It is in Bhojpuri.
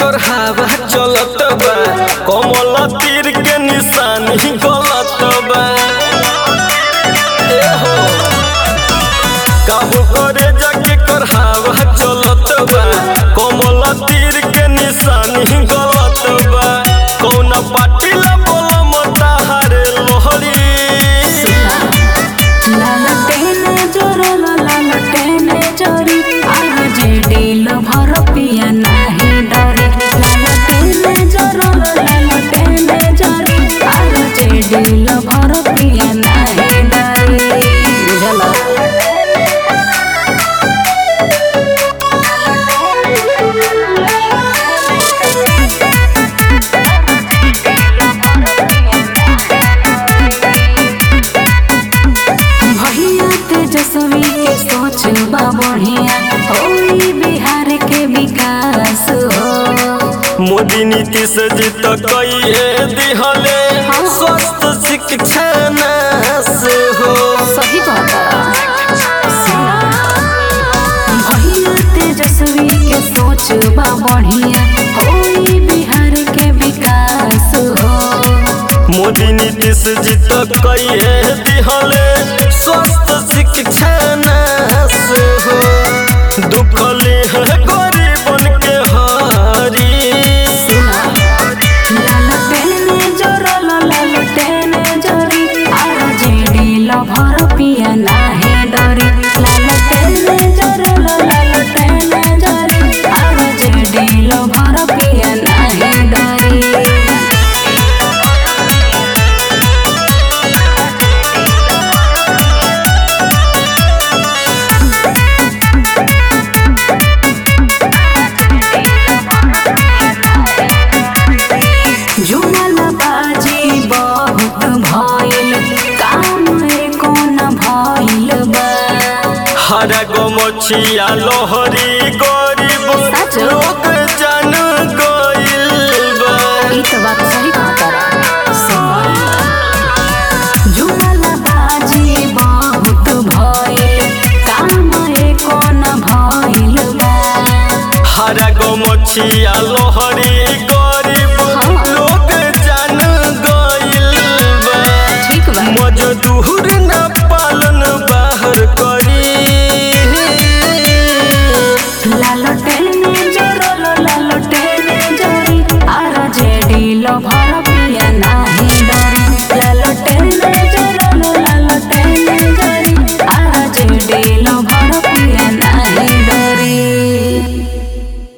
कर हवा चलत बा कमल तीर के निशानी गलत बा ए हो काहू करे जाके कर हवा चलत बा कमल तीर के निशानी गलत बा कौन पार्टी ला बोला मता हारे लोहरी लालटेने जोरल लालटेने जोरी आज डेल भर पिया नाही डरे लालटेने जोरल लालटेने जोरी आज डेल भर पिया नाही डरे बुझला भैया तेजस्वी के सोच बा बढ़िया होई बिहार के विकास हो मोदी नीतीश जी तो कई दिहले स्वस्थ शिक्षा से हो सही कहता भैया तेजस्वी के सोच बा बढ़िया होई बिहार के विकास हो मोदी नीतीश जी तो कई दिहले स्वस्थ शिक्षा से हो दुखले है गरीबन के हारी लालटेने जोरल लालटेने जोरी आज डेल भर पिया नाही डरे लालटेने जोरल लालटेने जोरी आज डेल भर पिया नाही डरे जुमल बाजी बहुत भइल काम एको न भइल बा हरा गमछिया लोहरी गरीब सच? लोग जान गइल बा ई त बात सही कहता जुमल बाजी बहुत भइल काम एको न भइल बा हरा गमछिया लोहरी गरीब हाँ। लोग जान गइल बा ठीक बा मजदूर न पालन बाहर करी लालटेने जोरल लालटेने जोरी आर जेडी लो भर